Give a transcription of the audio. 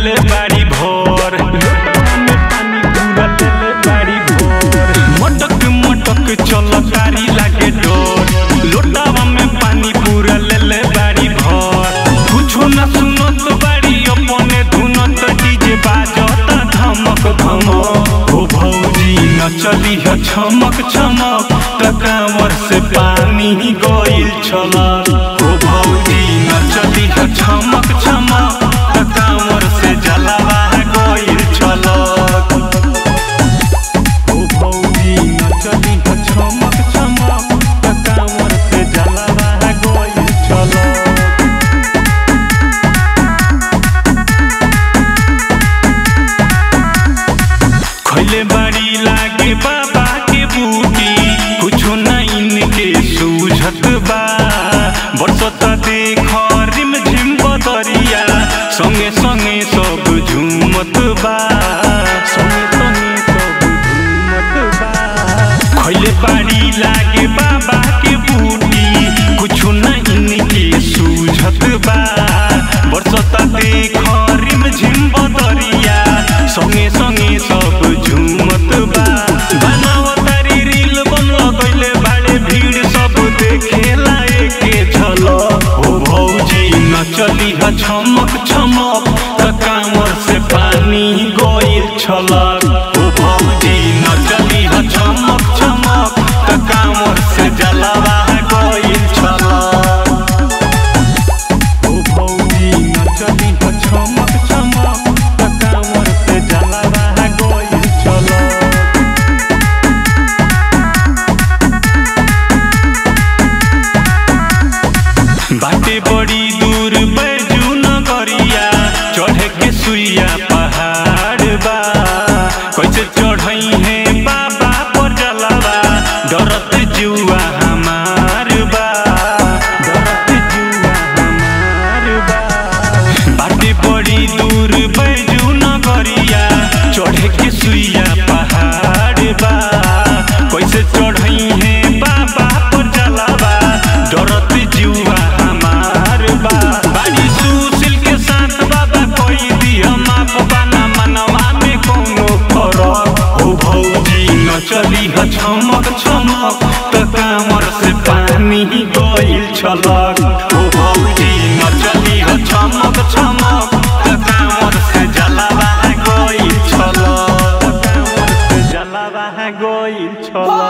ले बाड़ी भोर लोटवा में पानी पूरा ले ले बाड़ी भोर मटक मटक चल कारी लागे डोर लोटावा में पानी पूरा ले ले बाड़ी भोर कुछो न सुनत बाड़ी अपने धुनत डीजे बाजता धमक धमक ओ भौजी न चली है छमक छमक त कांवर से पानी गइल छलक ओ भौजी न चली है छमक छमक त कांवर से जलवा गइल छलक ओ भौजी न चली है छमक छमक त कांवर से जलवा गइल छलक खैले बाड़ी लागे बाबा के बूटी कुछो ना इनके सूझत बा बरसत देख रिम झिम बदरिया संगे संगे सब झूमत बा संगे संगे सब झूमत बा खैले बाड़ी लागे बाबा के बूटी कुछो ना इनके सूझत बा बरसत देख रिम झिम बदरिया संगे संगे सब झूमत बा बनावतारी रील बनल गइले बाड़े भीड़ सब देखेला एके झलक ओ भौजी न चली ह छमक छमक त कांवर से पानी गइल छलक ओ भौजी न चली ह छमक छमक त कांवर से जलवा गइल छलक ओ भौजी न चली ह छमक छमक त कांवर से जलवा गइल छलक बाटे बड़ी दूर बैजू नगरिया चढ़े के सुइया पहाड़ बा कैसे चढ़ई है बाबा पर जलवा डरत जुआ हमार बा डरत जुआ हमार बा बाटे बड़ी दूर बैजू नगरिया चढ़े के सुइया पहाड़ बा कैसे चढ़ई है बाबा पर जलवा डरत जुआ हमार बा बाड़ी सुशील के साथ बाबा कोई दिया माप बना मनवा में कोनो फरक हो भौजी न चली ह छमक छमक त कांवर से पानी गइल छलक हो भौजी न चली ह छमक छमक त कांवर से जलवा गइल छलक त कांवर से जलवा गइल छलक